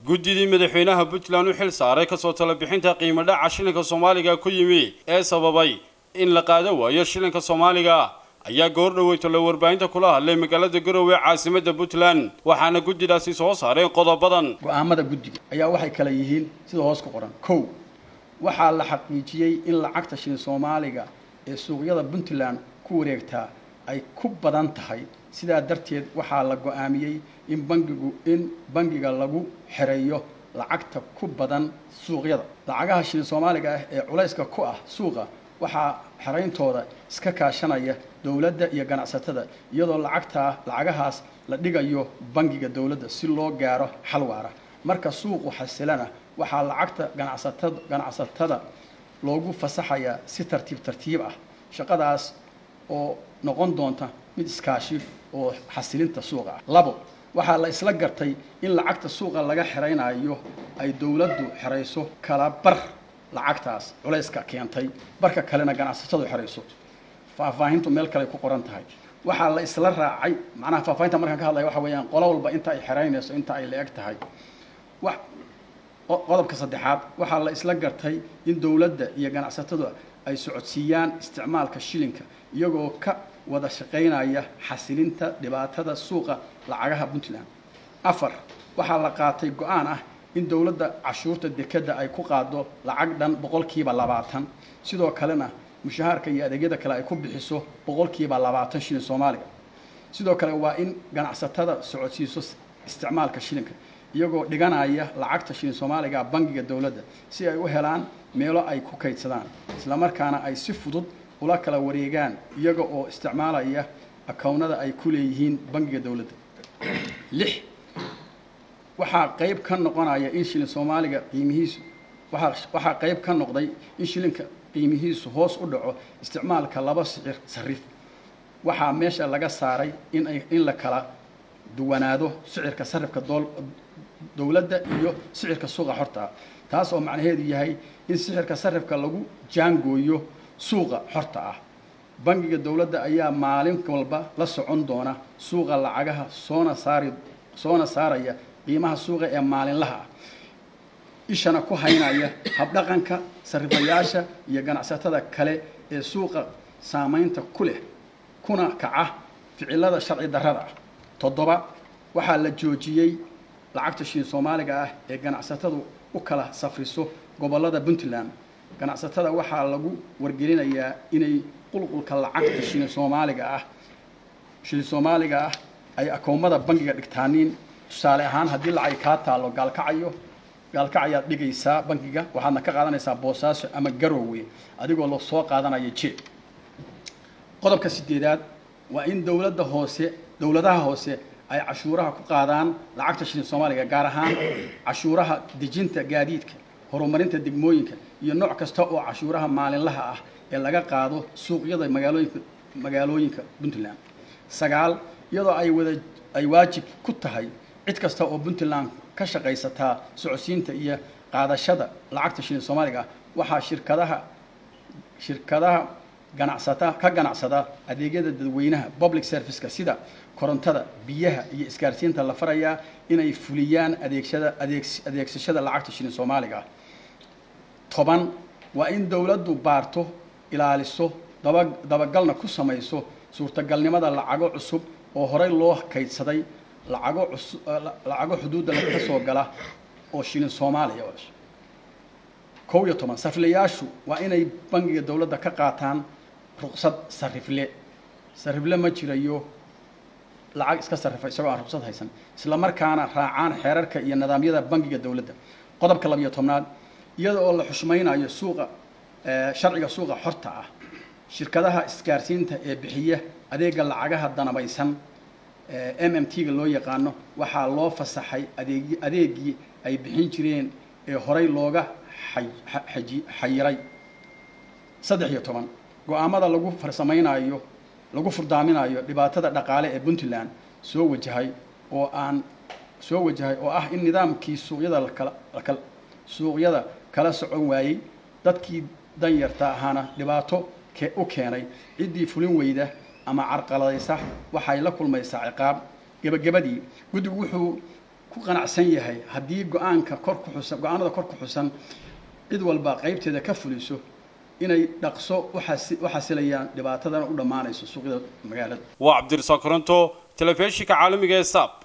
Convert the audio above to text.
guddidii madaxweynaha puntland u xil saaray kasoo talabixinta qiimo dhaca shilinka soomaaliga ku yimi ee sababay in la qaada waayo shilinka soomaaliga ayaa goor dhaweyto la warbaahinta kula hadlay magaalada garowe caasimadda puntland waxaana guddidaasi soo saareen qodobadan go-aamada guddiga ayaa waxay kala yihiin sida hoos ku qoran kow waxaa la xaqiijiyey in lacagta shilin soomaaliga ee suuqyada puntland ku wareegtaa ay ku badan tahay sidaa darteed waxaa la go-aamiyey in bangigu in bangiga lagu xereeyo lacagta ku badan suuqyada lacagaha shilin soomaaliga ah ee culayska ku ah suuqa waxaa xerayntooda iska kaashanaya dowladda iyo ganacsatada iyadoo lacagtaa lacagahaas la dhigayo bangiga dowladda si loo gaaro xal waara marka suuqu xasilana waxaa lacagta ganacsatada ganacsatada loogu fasaxayaa si tartiib tartiib ah shaqadaas oo noqon doonta mid iskaashi oo xasilinta suuqa ah labo waxaa la isla gartay in lacagta suuqa laga xeraynayo ay dowladdu xerayso kala bar lacagtaas culayska keentay barka kalena ganacsatadu xerayso faahfaahintu meel kale ku qoran tahay waxaa la isla raacay macnaha faahfaahinta markaan ka hadlaya waxa weeyaan qolo walba inta ay xeraynayso inta ay la-eg tahay wax qodobka saddexaad waxaa la isla gartay in dowladda iyo ganacsatadu ay socodsiiyaan isticmaalka shilinka iyagoo ka wada shaqaynaya xasilinta dhibaatada suuqa lacagaha puntland afar waxaa la qaatay go-aan ah in dowladda cashuurta dekeda ay ku qaado lacag dhan boqolkiiba labaatan sidoo kalena mushahaarka iyo adeegyada kale ay ku bixiso boqolkiiba labaatan shilin soomaaliga sidoo kale waa in ganacsatada socodsiiso isticmaalka shilinka iyagoo dhiganaya lacagta shilin soomaaliga bangiga dowladda si ay u helaan meelo ay ku kaydsadaan islamarkaana ay si fudud ula kala wareegaan iyaga oo isticmaalaya akownada ay ku leeyihiin bangiga dowladda lix waxaa qayb ka noqonaya in shilin soomaaliga qiimihiisu waaa waxaa qayb ka noqday in shilinka qiimihiisu hoos u dhaco isticmaalka laba sicir sarif waxaa meesha laga saaray in ay in la kala duwanaado sicirka sarifka dool dowladda iyo sicirka suuqa xorta taas oo macnaheedu yahay in sicirka sarifka lagu jaangooyo suuqa xorta ah bangiga dowladda ayaa maalin walba la socon doona suuqa lacagaha soona saari soona saaraya qiimaha suuqa ee maalinlaha ah ishana ku haynaya habdhaqanka sarifayaasha iyo ganacsatada kale ee suuqa saamaynta ku leh kuna kaca ficilada sharci darrada ah toddoba waxaa la joojiyey lacagta shilin soomaaliga ah ee ganacsatadu u kala safriso gobollada puntland ganacsatada waxaa lagu wargelinayaa inay qulqulka lacagta shilin soomaaliga ah shilin soomaaliga ah ay akoomada bangiga dhigtaaniin tusaale ahaan haddii lacag kaa taalo gaalkacayo gaalkacayaad dhigaysaa bangiga waxaadna ka qaadanaysaa boosaaso ama garoowe adigoo la soo qaadanaya jeeb qodobka sideedaad waa in dowladda hoose dowladaha hoose ay cashuuraha ku qaadaan lacagta shilin soomaaliga gaar ahaan cashuuraha dejinta gaadiidka horumarinta degmooyinka iyo nooc kasta oo cashuuraha maalinlaha ah ee laga qaado suuqyada magaalooyinka magaalooyinka puntland sagaal iyadoo ay wada ay waajib ku tahay cid kasta oo puntland ka shaqaysataa socodsiinta iyo qaadashada lacagta shilin soomaaliga ah waxaa shirkadaha shirkadaha ganacsata ka ganacsada adeegyada dadweynaha public serviceka sida korontada biyaha iyo isgaarsiinta la farayaa inay fuliyaan adeegsada adeeg adeegsashada lacagta shilin soomaaliga ah toban waa in dowladdu baarto ilaaliso daba dabagalna ku samayso suurtagalnimada lacago cusub oo horey loo kaydsaday lacago cusub lacago xuduudda ka soo gala oo shilin soomaaliya kow iyo toban sariflayaashu waa inay bangiga dowladda ka qaataan ruqsad sarifle sarifle ma jirayo lacag iska sarrifa isagoo aan ruqsad haysan isla markaana raacaan xeerarka iyo nidaamyada bangiga dowladda qodobka labiyo tobnaad iyada oo la xushmaynayo suuqa sharciga suuqa xorta ah shirkadaha isgaarsiinta ee bixiya adeega lacagaha danabaysan m m t-ga loo yaqaano waxaa loo fasaxay adeeg adeegii ay bixin jireen ee horey looga xayiray saddex iyo toban go-aamada lagu farsamaynayo lagu furdaaminayo dhibaatada dhaqaale ee puntland soo wajahay oo aan soo wajahay oo ah in nidaamkii suuqyada lakala suuqyada kala socon waayey dadkii danyarta ahaana dhibaato u keenay ciddii fulin weyda ama carqaladaysa waxay la kulmaysaa ciqaab gebagabadii guddigu wuxuu ku qanacsan yahay haddii go-aanka kor ku xusan go-aanada kor ku xusan cid walba qaybteeda ka fuliso inay dhaqso u xasilayaan dhibaatadana u dhammaanayso suuqyada magaalada waa cabdirasaaq koronto telefishinka caalamiga ee saab